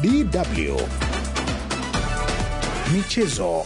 DW Michezo.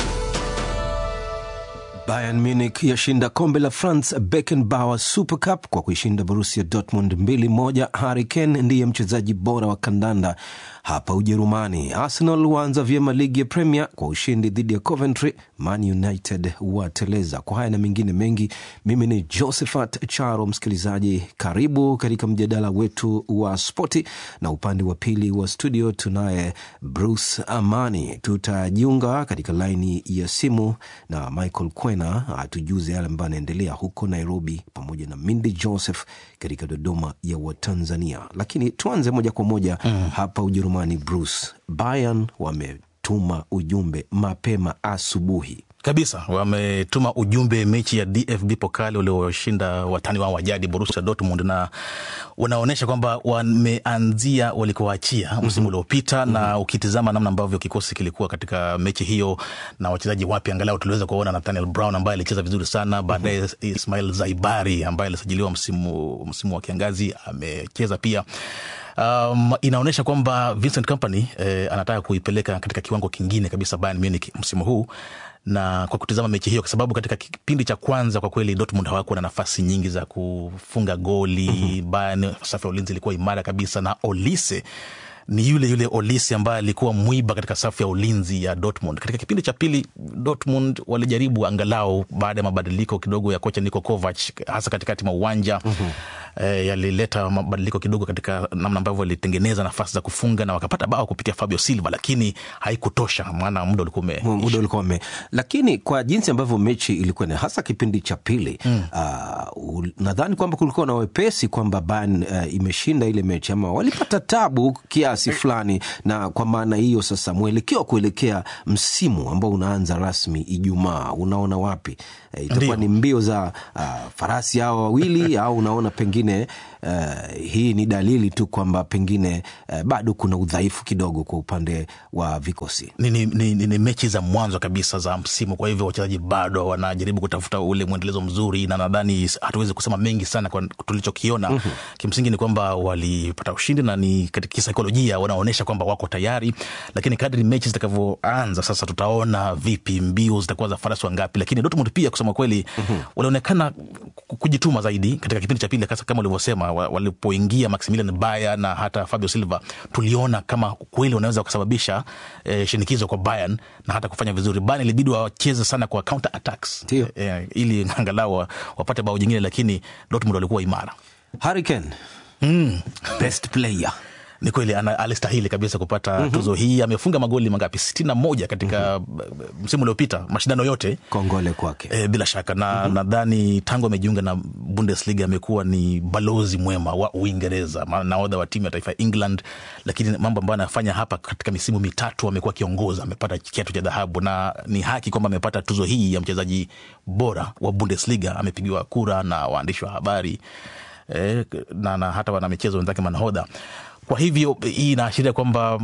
Bayern Munich yashinda kombe la France Beckenbauer Super Cup kwa kuishinda Borussia Dortmund 2-1. Harry Kane ndiye mchezaji bora wa kandanda hapa Ujerumani. Arsenal waanza vyema ligi ya Premier kwa ushindi dhidi ya Coventry. Man United wateleza. Kwa haya na mengine mengi, mimi ni Josephat Charo. Msikilizaji, karibu katika mjadala wetu wa spoti, na upande wa pili wa studio tunaye Bruce Amani. Tutajiunga katika laini ya simu na Michael Kwena atujuze yale ambayo anaendelea huko Nairobi, pamoja na Mindi Joseph katika Dodoma ya Watanzania. Lakini tuanze moja kwa moja mm. hapa Ujerumani. Bruce, Bayern wametuma ujumbe mapema asubuhi kabisa wametuma ujumbe mechi ya DFB Pokali walioshinda watani wao wa jadi Borussia Dortmund, na unaonyesha kwamba wameanzia walikoachia msimu uliopita. mm -hmm. na ukitizama namna ambavyo kikosi kilikuwa katika mechi hiyo na wachezaji wapya, angalau tuliweza kuona Nathaniel Brown ambaye alicheza vizuri sana, baadaye mm -hmm. Ismail Zaibari ambaye alisajiliwa msimu, msimu wa kiangazi amecheza pia. Um, inaonyesha kwamba Vincent Kompany eh, anataka kuipeleka katika kiwango kingine kabisa Bayern Munich msimu huu na kwa kutizama mechi hiyo, kwa sababu katika kipindi cha kwanza kwa kweli Dortmund hawakuwa na nafasi nyingi za kufunga goli. mm -hmm. Bayern safu ya ulinzi ilikuwa imara kabisa, na Olise ni yule yule Olise ambaye alikuwa mwiba katika safu ya ulinzi ya Dortmund. Katika kipindi cha pili Dortmund walijaribu angalau, baada ya mabadiliko kidogo ya kocha Niko Kovac, hasa katikati mwa uwanja mm -hmm. E, yalileta mabadiliko kidogo katika namna ambavyo walitengeneza nafasi za kufunga na wakapata bao kupitia Fabio Silva, lakini haikutosha, maana muda ulikuwa ume muda ulikuwa ume, lakini kwa jinsi ambavyo mechi ilikuwa ni hasa kipindi cha pili mm. Uh, nadhani kwamba kulikuwa na wepesi kwamba Bayern uh, imeshinda ile mechi ama walipata tabu kiasi fulani, na kwa maana hiyo sasa mwelekeo wa kuelekea msimu ambao unaanza rasmi Ijumaa, unaona wapi? Uh, itakuwa ni mbio za uh, farasi hao wawili au unaona pengine Uh, hii ni dalili tu kwamba pengine uh, bado kuna udhaifu kidogo kwa upande wa vikosi. Ni, ni, ni, ni mechi za mwanzo kabisa za msimu, kwa hivyo wachezaji bado wanajaribu kutafuta ule mwendelezo mzuri, na nadhani hatuwezi kusema mengi sana kwa tulichokiona. mm -hmm. Kimsingi ni kwamba walipata ushindi na ni katika kisaikolojia wanaonyesha kwamba wako tayari, lakini kadri mechi zitakavyoanza sasa tutaona vipi, mbio zitakuwa za farasi wangapi. Lakini Dortmund pia kusema kweli mm -hmm. walionekana kujituma zaidi katika kipindi cha pili kama ulivyosema walipoingia Maximilian Bayer na hata Fabio Silva, tuliona kama kweli wanaweza kusababisha eh, shinikizo kwa Bayern na hata kufanya vizuri. Bayern ilibidi wacheze sana kwa counter attacks eh, ili angalau wapate bao jingine, lakini Dortmund walikuwa imara. Harry Kane mm. best player ni kweli alistahili kabisa kupata mm -hmm. tuzo hii. Amefunga magoli mangapi? sitini na moja katika mm -hmm. msimu uliopita, mashindano yote. Kongole kwake e, bila shaka na mm -hmm. nadhani tangu amejiunga na Bundesliga amekuwa ni balozi mwema wa Uingereza, nahodha wa timu ya taifa ya England, lakini mambo ambayo anafanya hapa katika misimu mitatu amekuwa akiongoza, amepata kiatu cha dhahabu na ni haki kwamba amepata tuzo hii ya mchezaji bora wa Bundesliga. Amepigiwa kura na waandishi wa habari e, na, na hata wanamichezo wenzake manahodha kwa hivyo hii inaashiria kwamba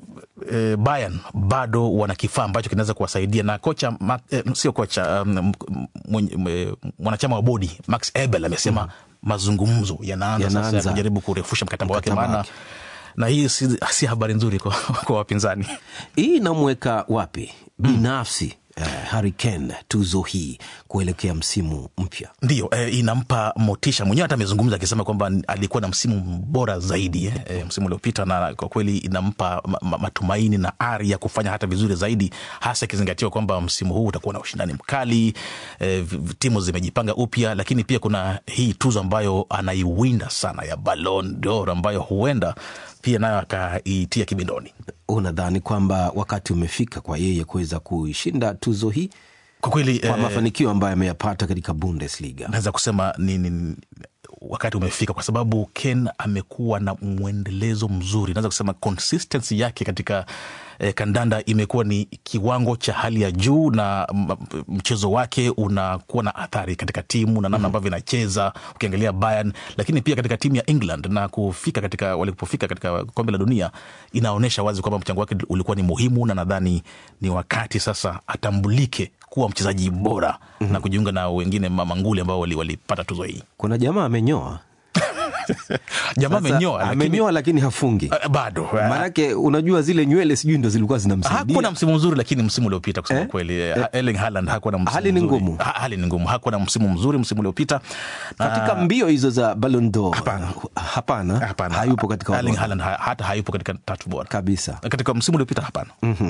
e, Bayern bado wana kifaa ambacho kinaweza kuwasaidia na kocha ma, e, sio kocha um, mwanachama wa bodi Max Ebel amesema mm. mazungumzo yanaanza ya sasa kujaribu kurefusha mkataba wake, maana na hii si, si habari nzuri kwa, kwa wapinzani. Hii inamweka wapi binafsi mm. Uh, Harry Kane tuzo hii kuelekea msimu mpya ndiyo, eh, inampa motisha mwenyewe. Hata amezungumza akisema kwamba alikuwa na msimu bora zaidi eh, msimu uliopita, na kwa kweli inampa ma, matumaini na ari ya kufanya hata vizuri zaidi, hasa ikizingatiwa kwamba msimu huu utakuwa na ushindani mkali eh, timu zimejipanga upya, lakini pia kuna hii tuzo ambayo anaiwinda sana ya Ballon d'Or ambayo huenda pia nayo akaitia kibindoni. Unadhani kwamba wakati umefika kwa yeye kuweza kuishinda tuzo hii kwa kweli, kwa eh, mafanikio ambayo ameyapata katika Bundesliga? Naweza kusema ni, ni wakati umefika kwa sababu Ken amekuwa na mwendelezo mzuri, naweza kusema consistency yake katika eh, kandanda imekuwa ni kiwango cha hali ya juu, na mchezo wake unakuwa na athari katika timu na namna ambavyo inacheza, ukiangalia Bayern, lakini pia katika timu ya England na kufika katika walipofika katika kombe la dunia, inaonyesha wazi kwamba mchango wake ulikuwa ni muhimu, na nadhani ni wakati sasa atambulike kuwa mchezaji bora mm -hmm. na kujiunga na wengine mamanguli ambao walipata wali tuzo hii. Kuna jamaa amenyoa jamaa Sasa, amenyoa lakini amenyoa lakini hafungi Ah, bado maanake unajua zile nywele sijui ndo zilikuwa zinamsaidia hakuwa na msimu mzuri lakini msimu uliopita kusema Eh? kweli eh, Erling Haaland hakuwa na msimu Hali ni mzuri. ngumu. Ha- hali ni ngumu hakuwa na msimu mzuri msimu uliopita Na- katika mbio hizo za Ballon d'Or Hapana. hapana, hapana hayupo katika Erling orodha Haaland ha- hata hayupo katika tatu bora kabisa katika msimu uliopita hapana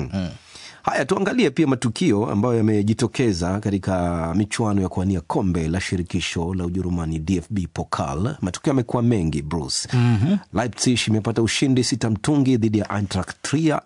Haya, tuangalie pia matukio ambayo yamejitokeza katika michuano ya kuwania kombe la shirikisho la Ujerumani, DFB Pokal. Matukio yamekuwa mengi Bruce. mm-hmm. Leipzig imepata ushindi sita mtungi dhidi ya Eintracht Trier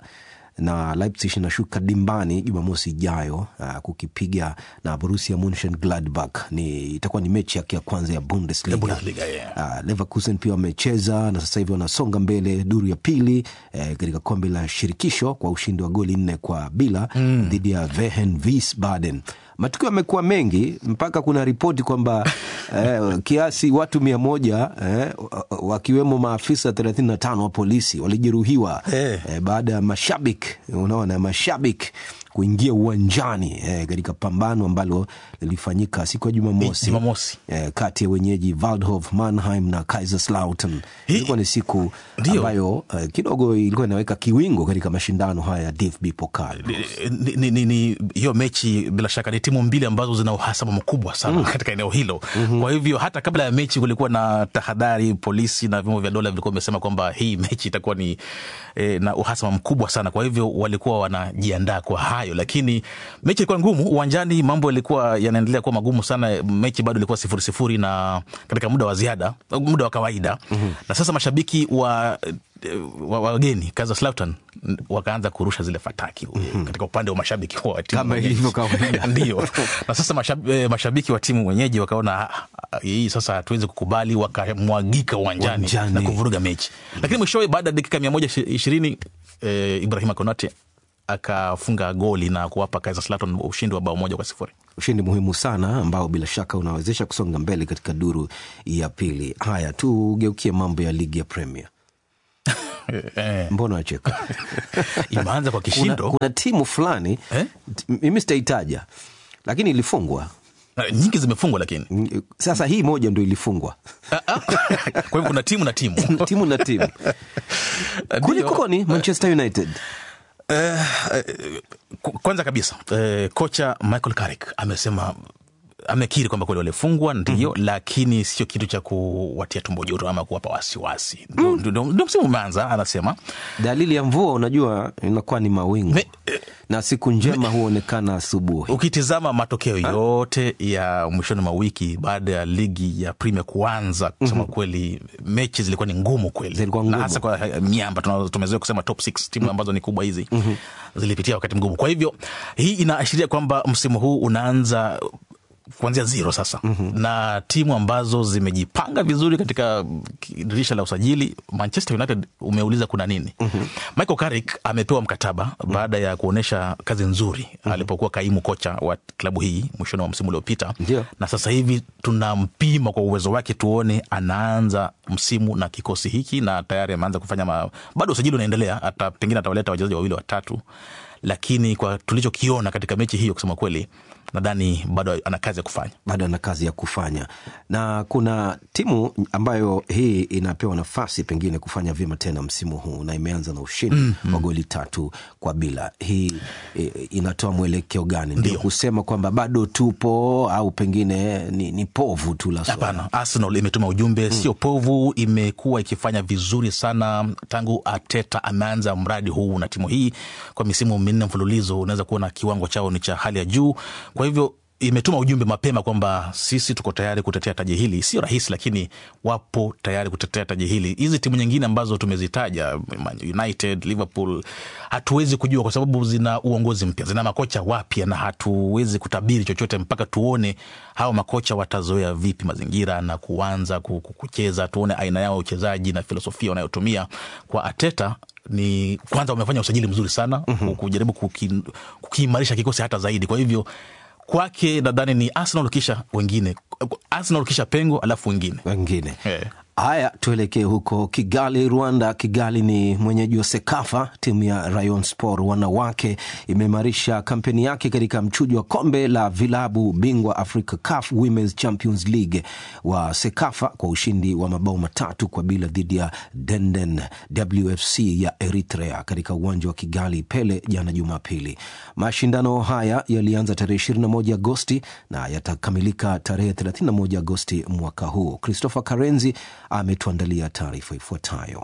na Leipzig inashuka dimbani Jumamosi ijayo uh, kukipiga na Borussia Monchengladbach. Ni itakuwa ni mechi yake ya kwanza ya Bundesliga. Ya Bundesliga, yeah. Uh, Leverkusen pia wamecheza na sasa hivi wanasonga mbele duru ya pili eh, katika kombe la shirikisho kwa ushindi wa goli nne kwa bila dhidi ya Vehen Wiesbaden. Matukio yamekuwa mengi mpaka kuna ripoti kwamba eh, kiasi watu mia moja eh, wakiwemo maafisa 35 wa polisi walijeruhiwa Eh. eh, baada ya mashabiki unaona mashabiki kuingia uwanjani eh, katika pambano ambalo lilifanyika siku ya Jumamosi Jumamosi. eh, kati ya wenyeji Waldhof Mannheim na Kaiserslautern. Hii- Ilikuwa ni siku Ndio. ambayo eh, kidogo ilikuwa inaweka kiwingo katika mashindano haya ya DFB Pokal. ni, ni, ni, ni hiyo mechi bila shaka ni timu mbili ambazo zina uhasama mkubwa sana katika eneo hilo kwa hivyo hata kabla ya mechi kulikuwa na tahadhari polisi na vyombo vya dola vilikuwa vimesema kwamba hii mechi itakuwa ni eh, na uhasama mkubwa sana kwa hivyo walikuwa wanajiandaa kwa hayo lakini mechi ilikuwa ngumu uwanjani mambo yalikuwa yanaendelea kuwa magumu sana mechi bado ilikuwa sifuri sifuri na katika muda wa ziada muda wa kawaida na sasa mashabiki wa wa- wageni Kaiserslautern wakaanza kurusha zile fataki katika upande wa mashabiki wa timu Kama mwenyeji. ilivyo kawaida. ndio na sasa mashab, eh, mashabiki wa timu mwenyeji wakaona "Ah, ah, hii sasa hatuwezi kukubali wakamwagika uwanjani Uwanjani. na kuvuruga mechi lakini mwishowe baada ya dakika mia moja ishirini eh, Ibrahima Konate akafunga goli na kuwapa Kaiserslautern ushindi wa bao moja kwa sifuri Ushindi muhimu sana ambao bila shaka unawezesha kusonga mbele katika duru ya pili. Haya, tugeukie mambo ya ligi ya Premier. eh, Mbona wacheka? imeanza kwa kuna, kishindo kuna timu fulani Eh? t- mimi sitaitaja, lakini ilifungwa Eh, nyingi zimefungwa lakini Mm, sasa hii moja ndo ilifungwa Ah, ah. kwa hivyo kuna timu na timu timu na timu kulikoni Manchester United Eh, eh, ku- kwanza kabisa eh, kocha Michael Carrick amesema amekiri kwamba kweli walifungwa ndio, lakini sio kitu cha kuwatia tumbo joto ama kuwapa wasiwasi. Ndio- Ndio ndio msimu umeanza, anasema dalili ya mvua unajua inakuwa ni mawingu Me- na siku njema huonekana asubuhi ukitizama matokeo yote ya mwishoni mwa wiki baada ya ligi ya Premier kuanza, kusema kweli, mechi zilikuwa ni ngumu kweli, Zilikuwa na ngumu. hasa kwa eh, miamba tuna- tumezoea kusema top six timu ambazo ni kubwa hizi zilipitia wakati mgumu. Kwa hivyo hii inaashiria kwamba msimu huu unaanza kuanzia zero sasa na timu ambazo zimejipanga vizuri katika dirisha la usajili. Manchester United umeuliza kuna nini? Michael Carrick amepewa mkataba baada ya kuonyesha kazi nzuri alipokuwa kaimu kocha wa klabu hii mwishoni mwa msimu uliopita, Ndio. na sasa hivi tunampima kwa uwezo wake, tuone anaanza msimu na kikosi hiki, na tayari ameanza kufanya ma... bado usajili unaendelea, ata pengine atawaleta wachezaji wawili watatu, lakini kwa tulichokiona katika mechi hiyo, kusema kweli, nadhani bado ana kazi ya kufanya. bado ana kazi ya kufanya na kuna timu ambayo hii inapewa nafasi pengine kufanya vyema tena msimu huu na imeanza na ushindi wa goli tatu kwa bila hii e, inatoa mwelekeo gani ndio Ndio. kusema kwamba bado tupo au pengine ni, ni povu tu la swala Hapana, Arsenal imetuma ujumbe, sio povu. Imekuwa ikifanya vizuri sana tangu Arteta ameanza mradi huu na timu hii kwa misimu minne mfululizo. Unaweza kuona kiwango chao ni cha hali ya juu. Kwa hivyo imetuma ujumbe mapema kwamba sisi tuko tayari kutetea taji hili. Sio rahisi, lakini wapo tayari kutetea taji hili. Hizi timu nyingine ambazo tumezitaja, Man United, Liverpool, hatuwezi kujua kwa sababu zina uongozi mpya, zina makocha wapya, na hatuwezi kutabiri chochote mpaka tuone hawa makocha watazoea vipi mazingira na kuanza ku- ku- kucheza, tuone aina yao ya uchezaji na filosofia wanayotumia. Kwa Ateta ni kwanza, wamefanya usajili mzuri sana kujaribu kuki- kukiimarisha kikosi hata zaidi. Kwa hivyo kwake nadhani ni Arsenal kisha wengine, Arsenal kisha pengo alafu wengine wengine Eh. Haya, tuelekee huko Kigali, Rwanda. Kigali ni mwenyeji wa SEKAFA. Timu ya Rayon Sport wanawake imeimarisha kampeni yake katika mchujo wa kombe la vilabu bingwa Africa CAF Women's Champions League wa SEKAFA kwa ushindi wa mabao matatu kwa bila dhidi ya Denden WFC ya Eritrea katika uwanja wa Kigali Pele jana Jumapili. Mashindano haya yalianza tarehe 21 Agosti na yatakamilika tarehe 31 Agosti mwaka huu. Christopher Karenzi ametuandalia taarifa ifuatayo.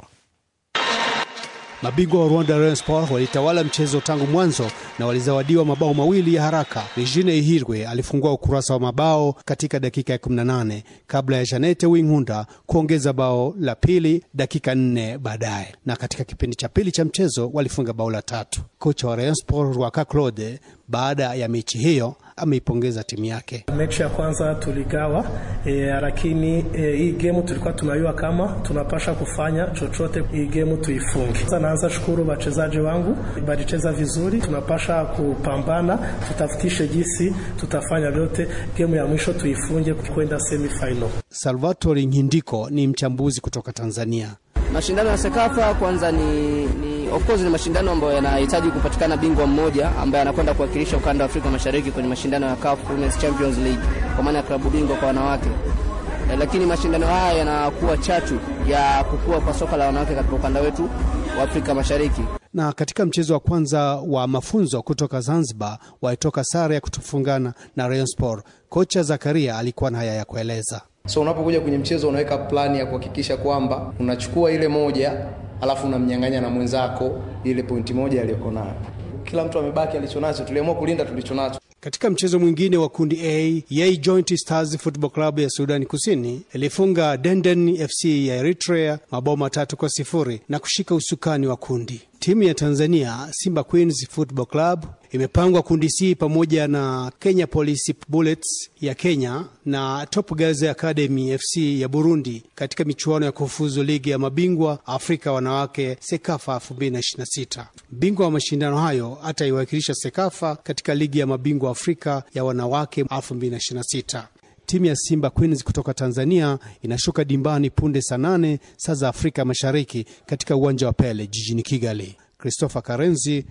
Mabingwa wa Rwanda Rayon Sport walitawala mchezo tangu mwanzo na walizawadiwa mabao mawili ya haraka. Regine Ihirwe alifungua ukurasa wa mabao katika dakika ya 18 kabla ya Janete Winghunda kuongeza bao la pili dakika nne baadaye, na katika kipindi cha pili cha mchezo walifunga bao la tatu. Kocha wa Rayon Sport Rwaka Claude baada ya mechi hiyo ameipongeza timu yake. Mechi ya kwanza tuligawa e, lakini e, hii gemu tulikuwa tunajua kama tunapasha kufanya chochote hii gemu tuifunge. Sasa naanza shukuru wachezaji wangu, balicheza vizuri, tunapasha kupambana, tutafutishe jinsi tutafanya vyote gemu ya mwisho tuifunge kwenda semifinal. Salvatore Ngindiko ni mchambuzi kutoka Tanzania. Mashindano ya Sekafa kwanza ni, ni of course ni mashindano ambayo yanahitaji kupatikana bingwa mmoja ambaye anakwenda kuwakilisha ukanda wa Afrika Mashariki kwenye mashindano ya CAF Women's Champions League kwa maana ya klabu bingwa kwa wanawake. E, lakini mashindano haya yanakuwa chachu ya kukua kwa soka la wanawake katika ukanda wetu wa Afrika Mashariki. Na katika mchezo wa kwanza wa mafunzo kutoka Zanzibar walitoka sare ya kutofungana na Rayon Sport. Kocha Zakaria alikuwa na haya ya kueleza. So unapokuja kwenye mchezo unaweka plani ya kuhakikisha kwamba unachukua ile moja alafu unamnyang'anya na mwenzako ile pointi moja aliyoko nayo. Kila mtu amebaki alichonacho, tuliamua kulinda tulichonacho. Katika mchezo mwingine wa kundi A, Yei Joint Stars Football Club ya Sudani Kusini ilifunga Denden FC ya Eritrea mabao matatu kwa sifuri na kushika usukani wa kundi. Timu ya Tanzania Simba Queens Football Club imepangwa kundi C pamoja na Kenya Police Bullets ya Kenya na Top Girls Academy FC ya Burundi katika michuano ya kufuzu ligi ya mabingwa Afrika wanawake Sekafa 2026. Bingwa wa mashindano hayo ataiwakilisha Sekafa katika ligi ya mabingwa Afrika ya wanawake 2026. Timu ya Simba Queens kutoka Tanzania inashuka dimbani punde saa nane saa za Afrika Mashariki katika uwanja wa Pele jijini Kigali. Christopher Karenzi,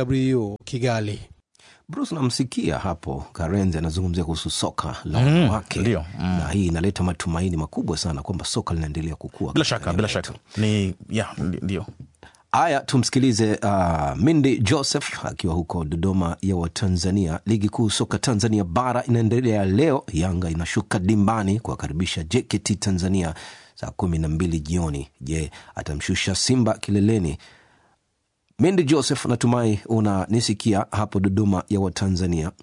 DW Kigali. Bruce, namsikia hapo Karenzi anazungumzia kuhusu soka la wanawake Mm, ndio, mm. na hii inaleta matumaini makubwa sana kwamba soka linaendelea kukua. Bila katika shaka, eneo bila letu. shaka ni ya ndio. Haya, tumsikilize uh, Mindi Joseph akiwa huko Dodoma ya Watanzania. Ligi kuu soka Tanzania bara inaendelea leo. Yanga inashuka dimbani kuwakaribisha JKT Tanzania saa kumi na mbili jioni. Je, atamshusha Simba kileleni? Mindi Joseph, natumai unanisikia hapo Dodoma ya Watanzania.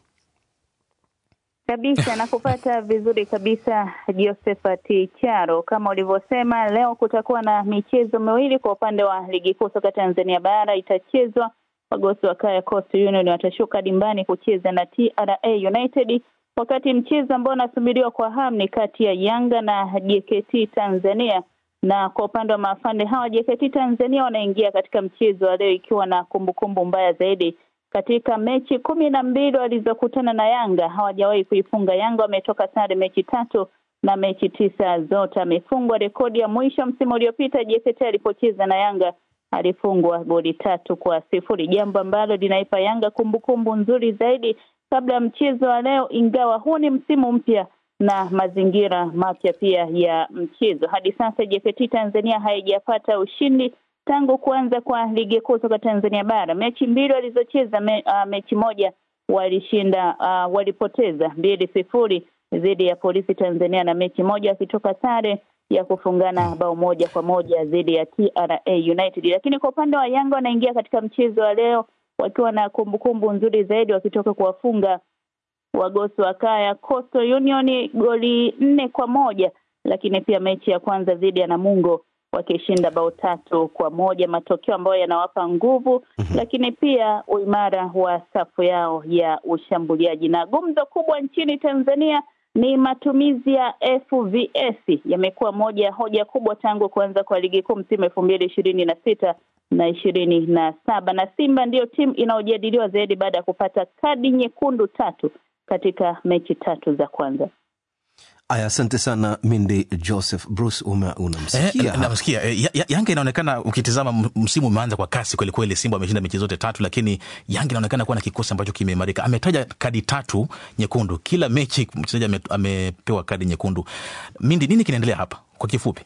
kabisa nakupata vizuri kabisa Josephat Charo, kama ulivyosema, leo kutakuwa na michezo miwili kwa upande wa ligi kuu soka Tanzania bara itachezwa. Wagosi wa Kaya Coastal Union watashuka dimbani kucheza na TRA United, wakati mchezo ambao unasubiriwa kwa hamu ni kati ya Yanga na JKT Tanzania. Na kwa upande wa maafande hawa JKT Tanzania wanaingia katika mchezo wa leo ikiwa na kumbukumbu mbaya zaidi katika mechi kumi na mbili walizokutana na Yanga hawajawahi kuifunga Yanga. Wametoka sare mechi tatu na mechi tisa zote amefungwa. Rekodi ya mwisho msimu uliopita JKT alipocheza na Yanga alifungwa goli tatu kwa sifuri, jambo ambalo linaipa Yanga kumbukumbu nzuri zaidi kabla ya mchezo wa leo, ingawa huu ni msimu mpya na mazingira mapya pia ya mchezo. Hadi sasa JKT Tanzania haijapata ushindi tangu kuanza kwa ligi kuu soka Tanzania bara. Mechi mbili walizocheza me, uh, mechi moja walishinda uh, walipoteza mbili sifuri dhidi ya Polisi Tanzania na mechi moja wakitoka sare ya kufungana bao moja kwa moja dhidi ya TRA United. Lakini kwa upande wa Yanga wanaingia katika mchezo wa leo wakiwa na kumbukumbu nzuri zaidi wakitoka kuwafunga wagosi wa Kaya Coastal Union goli nne kwa moja, lakini pia mechi ya kwanza dhidi ya Namungo wakishinda bao tatu kwa moja, matokeo ambayo yanawapa nguvu lakini pia uimara wa safu yao ya ushambuliaji. Na gumzo kubwa nchini Tanzania ni matumizi ya FVS yamekuwa moja ya hoja kubwa tangu kuanza kwa ligi kuu msimu elfu mbili ishirini na sita na ishirini na saba na Simba ndiyo timu inayojadiliwa zaidi baada ya kupata kadi nyekundu tatu katika mechi tatu za kwanza. Aya, asante sana Mindi Joseph. Bruce, ume- unamsikia Eh, namsikia eh, ya- ya- Yanga inaonekana ukitizama m- msimu umeanza kwa kasi kwelikweli. Simba ameshinda mechi zote tatu, lakini Yanga inaonekana kuwa na kikosi ambacho kimeimarika. Ametaja kadi tatu nyekundu kila mechi, mchezaji ame, amepewa kadi nyekundu. Mindi, nini kinaendelea hapa kwa kifupi?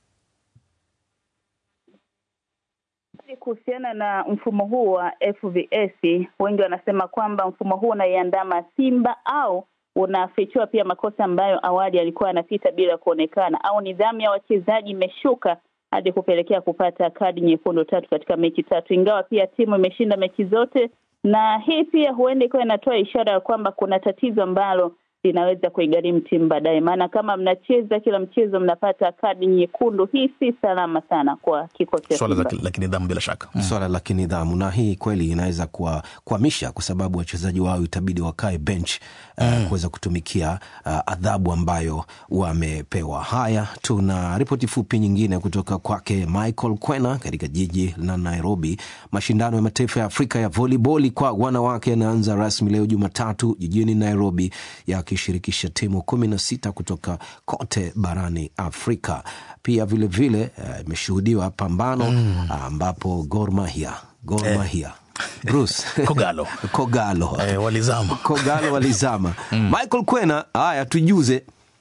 Kuhusiana na mfumo huu wa FVS, wengi wanasema kwamba mfumo huu unaiandama Simba au unafichua pia makosa ambayo awali alikuwa anapita bila kuonekana, au nidhamu ya wachezaji imeshuka hadi kupelekea kupata kadi nyekundu tatu katika mechi tatu, ingawa pia timu imeshinda mechi zote, na hii pia huenda ikawa inatoa ishara ya kwamba kuna tatizo ambalo linaweza kuigharimu timu baadaye, maana kama mnacheza kila mchezo mnapata kadi nyekundu, hii si salama sana kwa kikosi cha Swala Simba. la, la kinidhamu bila shaka mm. swala la kinidhamu, na hii kweli inaweza kuwa- kuhamisha, kwa sababu wachezaji wao itabidi wakae bench uh, kuweza kutumikia uh, adhabu ambayo wamepewa. Haya, tuna ripoti fupi nyingine kutoka kwake Michael Kwena katika jiji la Nairobi. Mashindano ya mataifa ya Afrika ya voliboli kwa wanawake yanaanza rasmi leo Jumatatu jijini Nairobi, yakishirikisha timu kumi na sita kutoka kote barani Afrika. Pia vilevile eh, imeshuhudiwa pambano ambapo Gor Mahia Gor Mahia Bruce Kogalo. Kogalo Eh, walizama Kogalo walizama. Michael Kwena, haya tujuze.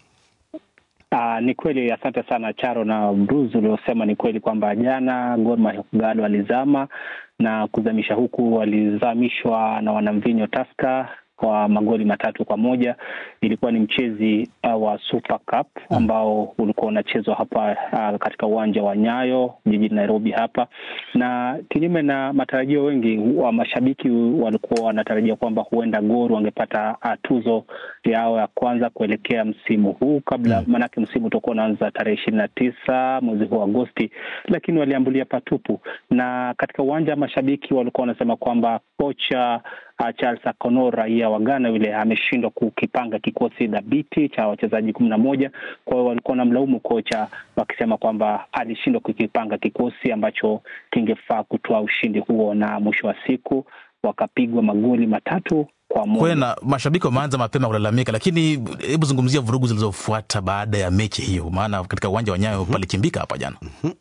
Uh, ni kweli, asante sana Charo na Bruce uliosema ni kweli kwamba jana Gor Mahia Kogalo walizama na kuzamisha huku walizamishwa na wanamvinyo Taska kwa magoli matatu kwa moja. Ilikuwa ni mchezi uh, wa Super Cup ambao ulikuwa unachezwa hapa uh, katika uwanja wa Nyayo jijini Nairobi hapa, na kinyume na matarajio, wengi wa mashabiki walikuwa wanatarajia kwamba huenda Gor wangepata uh, tuzo yao ya kwanza kuelekea msimu huu kabla mm. Maanake msimu utakuwa unaanza tarehe ishirini na tisa mwezi huu Agosti, lakini waliambulia patupu, na katika uwanja wa mashabiki walikuwa wanasema kwamba kocha uh, Charles Akono raia wa Ghana yule ameshindwa kukipanga kikosi dhabiti cha wachezaji kumi na moja. Kwa hiyo walikuwa wanamlaumu kocha wakisema kwamba alishindwa kukipanga kikosi ambacho kingefaa kutoa ushindi huo, na mwisho wa siku wakapigwa magoli matatu kwa moja. kwena mashabiki wameanza mapema kulalamika, lakini hebu zungumzia vurugu zilizofuata baada ya mechi hiyo, maana katika uwanja wa Nyayo palikimbika hapa jana.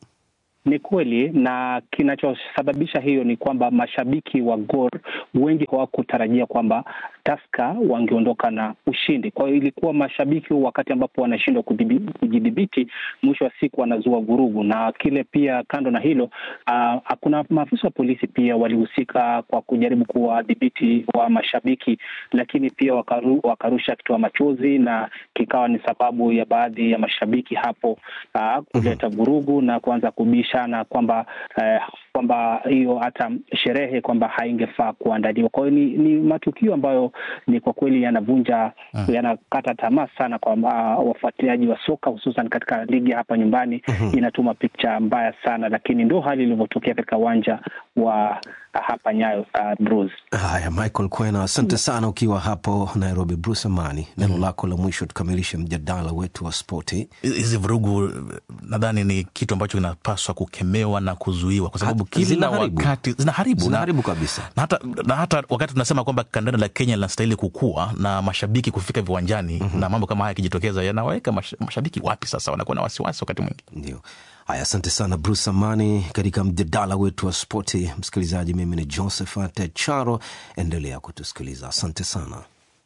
Ni kweli, na kinachosababisha hiyo ni kwamba mashabiki wa Gor wengi hawakutarajia kwamba Taska wangeondoka na ushindi. Kwa hiyo ilikuwa mashabiki wakati ambapo wanashindwa kudhibi- kujidhibiti, mwisho wa siku wanazua vurugu, na kile pia, kando na hilo, uh, kuna maafisa wa polisi pia walihusika kwa kujaribu kuwadhibiti wa mashabiki, lakini pia wakaru, wakarusha kitoa machozi na kikawa ni sababu ya baadhi ya mashabiki hapo uh, kuleta vurugu na kuanza kubishana kwamba eh, kwamba hiyo hata sherehe kwamba haingefaa kuandaliwa. Kwa hiyo ni, ni matukio ambayo ni kwa kweli yanavunja yanakata tamaa sana kwa uh, wafuatiliaji wa soka hususan katika ligi hapa nyumbani. Inatuma picha mbaya sana, lakini ndo hali ilivyotokea katika uwanja wa hapa Nyayo. Uh, Bruce. Haya, Michael Kwena, asante sana ukiwa hapo Nairobi. Bruce Amani, neno lako la mwisho tukamilishe mjadala wetu wa spoti. Hizi vurugu nadhani ni kitu ambacho kinapaswa kukemewa na kuzuiwa, kwa sababu Ha- kila zinaharibu. wakati zinaharibu, na- Zinaharibu kabisa. na hata, na hata wakati tunasema kwamba kandanda la Kenya linastahili kukua na mashabiki kufika viwanjani na mambo kama haya yakijitokeza yanaweka mash, mashabiki wapi sasa, wanakuwa na wasiwasi wakati mwingi. Ndio. Haya, asante sana Bruce Amani katika mjadala wetu wa spoti. Msikilizaji, mimi ni Josephat Charo, endelea kutusikiliza. Asante sana.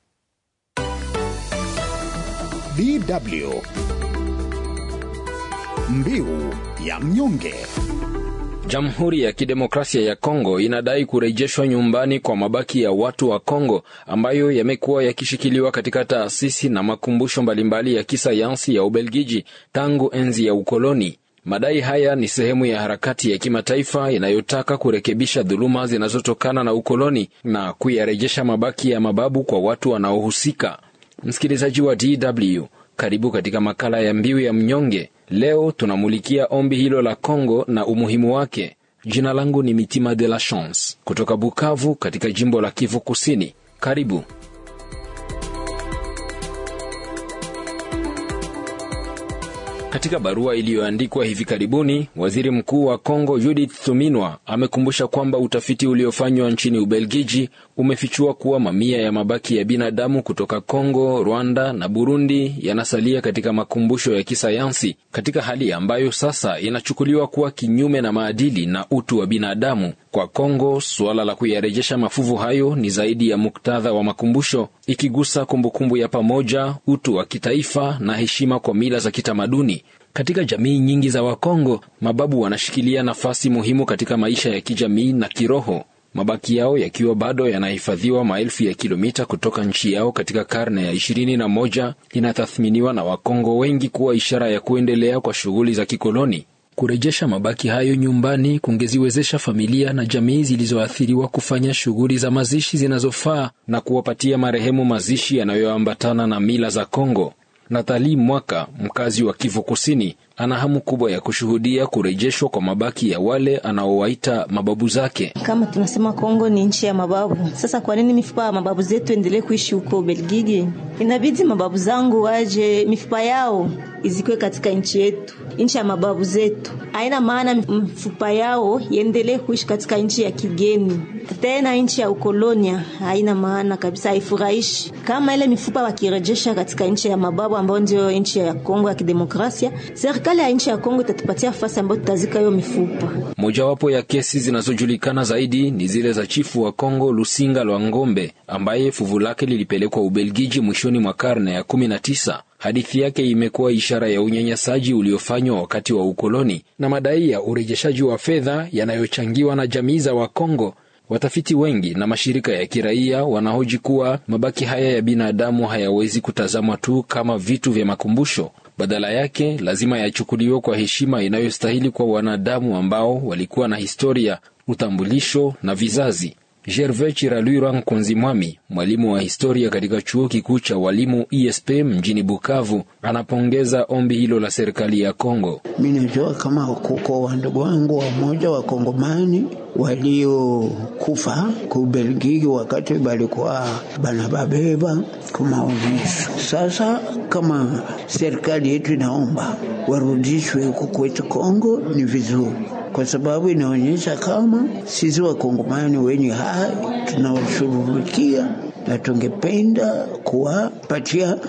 DW Mbiu ya mnyonge. Jamhuri ya Kidemokrasia ya Kongo inadai kurejeshwa nyumbani kwa mabaki ya watu wa Kongo ambayo yamekuwa yakishikiliwa katika taasisi na makumbusho mbalimbali ya kisayansi ya Ubelgiji tangu enzi ya ukoloni. Madai haya ni sehemu ya harakati ya kimataifa inayotaka kurekebisha dhuluma zinazotokana na ukoloni na kuyarejesha mabaki ya mababu kwa watu wanaohusika. Msikilizaji wa DW, karibu katika makala ya Mbiu ya Mnyonge. Leo tunamulikia ombi hilo la Kongo na umuhimu wake. Jina langu ni Mitima de la Chance kutoka Bukavu katika jimbo la Kivu Kusini. Karibu. Katika barua iliyoandikwa hivi karibuni, waziri mkuu wa Kongo Judith Suminwa amekumbusha kwamba utafiti uliofanywa nchini Ubelgiji umefichua kuwa mamia ya mabaki ya binadamu kutoka Kongo, Rwanda na Burundi yanasalia katika makumbusho ya kisayansi katika hali ambayo sasa inachukuliwa kuwa kinyume na maadili na utu wa binadamu. Kwa Kongo, suala la kuyarejesha mafuvu hayo ni zaidi ya muktadha wa makumbusho, ikigusa kumbukumbu ya pamoja, utu wa kitaifa na heshima kwa mila za kitamaduni. Katika jamii nyingi za Wakongo, mababu wanashikilia nafasi muhimu katika maisha ya kijamii na kiroho, mabaki yao yakiwa bado yanahifadhiwa maelfu ya kilomita kutoka nchi yao katika karne ya ishirini na moja inatathminiwa na Wakongo wengi kuwa ishara ya kuendelea kwa shughuli za kikoloni. Kurejesha mabaki hayo nyumbani kungeziwezesha familia na jamii zilizoathiriwa kufanya shughuli za mazishi zinazofaa na kuwapatia marehemu mazishi yanayoambatana na mila za Kongo. Nathali Mwaka, mkazi wa Kivu Kusini, ana hamu kubwa ya kushuhudia kurejeshwa kwa mabaki ya wale anaowaita mababu zake. Kama tunasema Kongo ni nchi ya mababu, sasa kwa nini mifupa ya mababu zetu endelee kuishi huko Belgiji? Inabidi mababu zangu waje, mifupa yao izikwe katika nchi yetu, nchi ya mababu zetu. Haina maana mifupa yao iendelee kuishi katika nchi ya kigeni, tena nchi ya ukolonia. Haina maana kabisa, haifurahishi. Kama ile mifupa wakirejesha katika nchi ya mababu ambayo ndio nchi ya Kongo ya kidemokrasia, serikali ya nchi ya Kongo itatupatia nafasi ambayo tutazika hiyo mifupa. Mojawapo ya kesi zinazojulikana zaidi ni zile za chifu wa Kongo Lusinga Lwa Ngombe ambaye fuvu lake lilipelekwa Ubelgiji mwishoni mwa karne ya kumi na tisa. Hadithi yake imekuwa ishara ya unyanyasaji uliofanywa wakati wa ukoloni na madai ya urejeshaji wa fedha yanayochangiwa na jamii za Wakongo. Watafiti wengi na mashirika ya kiraia wanahoji kuwa mabaki haya ya binadamu hayawezi kutazamwa tu kama vitu vya makumbusho. Badala yake lazima yachukuliwe kwa heshima inayostahili kwa wanadamu ambao walikuwa na historia, utambulisho na vizazi. Gervais Chiralwira Nkunzi Mwami, mwalimu wa historia katika chuo kikuu cha walimu ISP mjini Bukavu, anapongeza ombi hilo la serikali ya Kongo. Mi najua kama kuko wandugu wangu wamoja wa Kongomani waliokufa ku Belgiji wakati balikuwa banababeba kumaonyesho. Sasa kama serikali yetu inaomba warudishwe huku kwetu Kongo, ni vizuri kwa sababu inaonyesha kama sisi wakongomani wenye hai tunawashughulikia na tungependa kuwapatia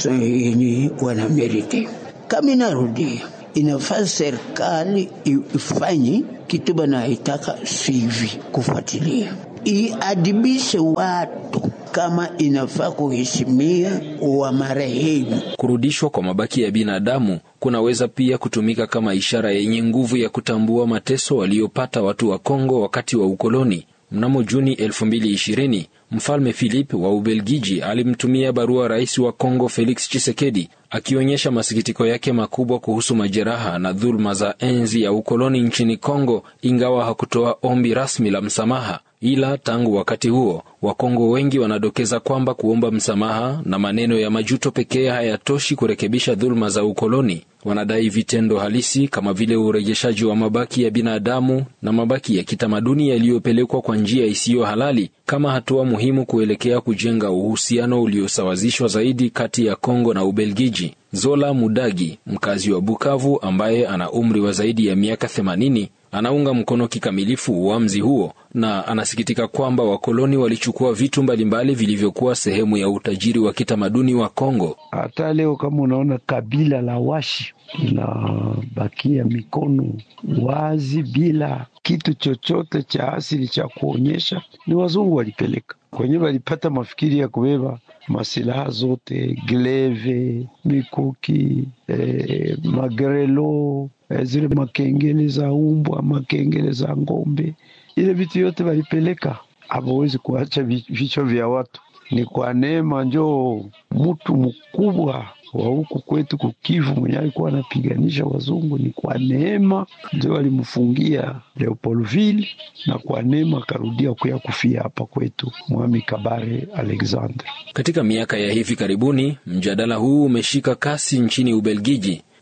yenye wanameriti. Kama inarudia, inafaa serikali ifanye kitu banaitaka sivi, kufuatilia iadibishe watu kama inafaa kuheshimia wa marehemu. Kurudishwa kwa mabaki ya binadamu kunaweza pia kutumika kama ishara yenye nguvu ya kutambua mateso waliopata watu wa Kongo wakati wa ukoloni. Mnamo Juni 2020 Mfalme Philip wa Ubelgiji alimtumia barua rais wa Kongo Felix Tshisekedi akionyesha masikitiko yake makubwa kuhusu majeraha na dhuluma za enzi ya ukoloni nchini Kongo, ingawa hakutoa ombi rasmi la msamaha. Ila tangu wakati huo Wakongo wengi wanadokeza kwamba kuomba msamaha na maneno ya majuto pekee hayatoshi kurekebisha dhuluma za ukoloni. Wanadai vitendo halisi kama vile urejeshaji wa mabaki ya binadamu na mabaki ya kitamaduni yaliyopelekwa kwa njia isiyo halali kama hatua muhimu kuelekea kujenga uhusiano uliosawazishwa zaidi kati ya Kongo na Ubelgiji. Zola Mudagi, mkazi wa Bukavu ambaye ana umri wa zaidi ya miaka 80, anaunga mkono kikamilifu uamuzi huo na anasikitika kwamba wakoloni walichukua vitu mbalimbali vilivyokuwa sehemu ya utajiri wa kitamaduni wa Kongo. Hata leo kama unaona kabila la Washi linabakia mikono wazi bila kitu chochote cha asili cha kuonyesha, ni wazungu walipeleka kwenye, walipata mafikiri ya kubeba masilaha zote, gleve, mikuki, eh, magrelo, eh, zile makengele za umbwa, makengele za ng'ombe, ile vitu yote walipeleka. Hawawezi kuacha vichwa vya watu. Ni kwa neema njoo mtu mkubwa wa huku kwetu kukivu mwenye alikuwa anapiganisha wazungu, ni kwa neema ndio walimfungia Leopoldville, na kwa neema akarudia kuya kufia hapa kwetu Mwami Kabare Alexander. Katika miaka ya hivi karibuni, mjadala huu umeshika kasi nchini Ubelgiji.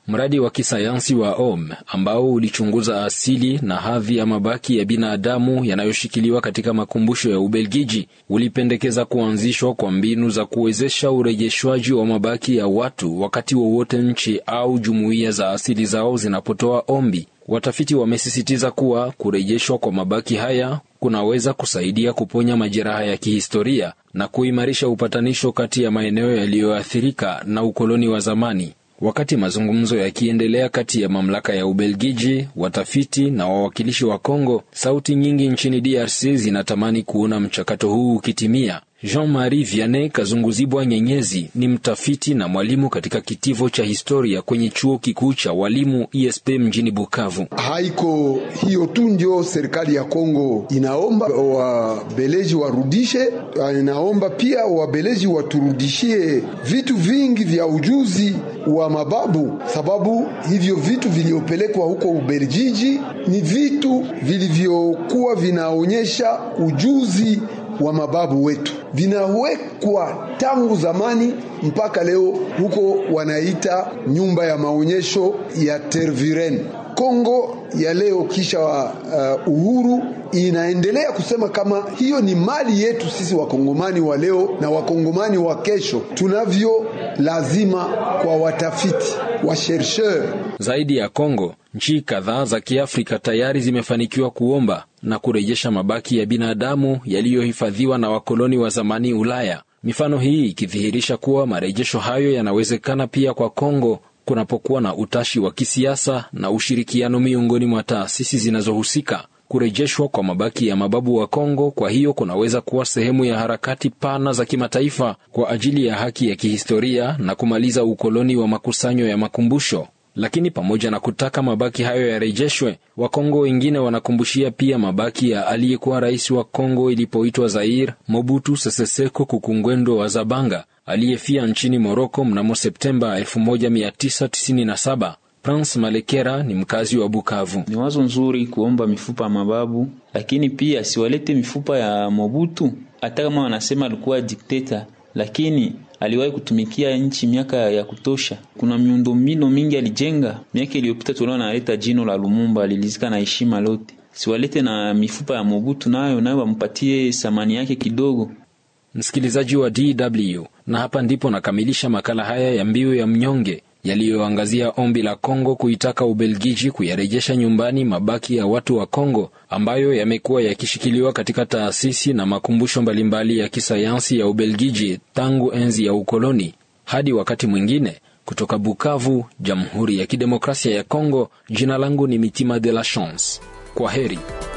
Mradi wa kisayansi wa OM ambao ulichunguza asili na hadhi ya mabaki ya binadamu yanayoshikiliwa katika makumbusho ya Ubelgiji ulipendekeza kuanzishwa kwa mbinu za kuwezesha urejeshwaji wa mabaki ya watu wakati wowote nchi au jumuiya za asili zao zinapotoa ombi. Watafiti wamesisitiza kuwa kurejeshwa kwa mabaki haya kunaweza kusaidia kuponya majeraha ya kihistoria na kuimarisha upatanisho kati ya maeneo yaliyoathirika na ukoloni wa zamani. Wakati mazungumzo yakiendelea kati ya mamlaka ya Ubelgiji, watafiti na wawakilishi wa Kongo, sauti nyingi nchini DRC zinatamani kuona mchakato huu ukitimia. Jean-Marie Vianney Kazunguzibwa Nyenyezi ni mtafiti na mwalimu katika kitivo cha historia kwenye chuo kikuu cha walimu ISP mjini Bukavu. Haiko hiyo tu ndio serikali ya Kongo inaomba wabeleji warudishe, inaomba pia wabeleji waturudishie vitu vingi vya ujuzi wa mababu, sababu hivyo vitu vilivyopelekwa huko Ubelgiji ni vitu vilivyokuwa vinaonyesha ujuzi wa mababu wetu vinawekwa tangu zamani mpaka leo, huko wanaita nyumba ya maonyesho ya Tervuren. Kongo ya leo kisha uh, uhuru inaendelea kusema kama hiyo ni mali yetu sisi wakongomani wa leo na wakongomani wa kesho. Tunavyo lazima kwa watafiti wa chercheur. Zaidi ya Kongo, nchi kadhaa za Kiafrika tayari zimefanikiwa kuomba na kurejesha mabaki ya binadamu yaliyohifadhiwa na wakoloni wa zamani Ulaya. Mifano hii ikidhihirisha kuwa marejesho hayo yanawezekana pia kwa Kongo kunapokuwa na utashi wa kisiasa na ushirikiano miongoni mwa taasisi zinazohusika. Kurejeshwa kwa mabaki ya mababu wa Kongo kwa hiyo kunaweza kuwa sehemu ya harakati pana za kimataifa kwa ajili ya haki ya kihistoria na kumaliza ukoloni wa makusanyo ya makumbusho. Lakini pamoja na kutaka mabaki hayo yarejeshwe, Wakongo wengine wanakumbushia pia mabaki ya aliyekuwa rais wa Kongo ilipoitwa Zaire, Mobutu Sese Seko Kukungwendo wa Zabanga, aliyefia nchini Moroko mnamo Septemba 1997. Prince Malekera ni mkazi wa Bukavu. Ni wazo nzuri kuomba mifupa ya mababu, lakini pia siwalete mifupa ya Mobutu. Hata kama wanasema alikuwa dikteta, lakini aliwahi kutumikia nchi miaka ya kutosha. Kuna miundombinu mingi alijenga. Miaka iliyopita tuliona analeta jino la Lumumba, alilizika na heshima lote. Siwalete na mifupa ya Mobutu, nayo nayo wampatie thamani yake kidogo. Msikilizaji wa DW, na hapa ndipo nakamilisha makala haya ya Mbiu ya Mnyonge yaliyoangazia ombi la Kongo kuitaka Ubelgiji kuyarejesha nyumbani mabaki ya watu wa Kongo ambayo yamekuwa yakishikiliwa katika taasisi na makumbusho mbalimbali ya kisayansi ya Ubelgiji tangu enzi ya ukoloni. Hadi wakati mwingine, kutoka Bukavu, Jamhuri ya Kidemokrasia ya Kongo, jina langu ni Mitima de la Chance. Kwa heri.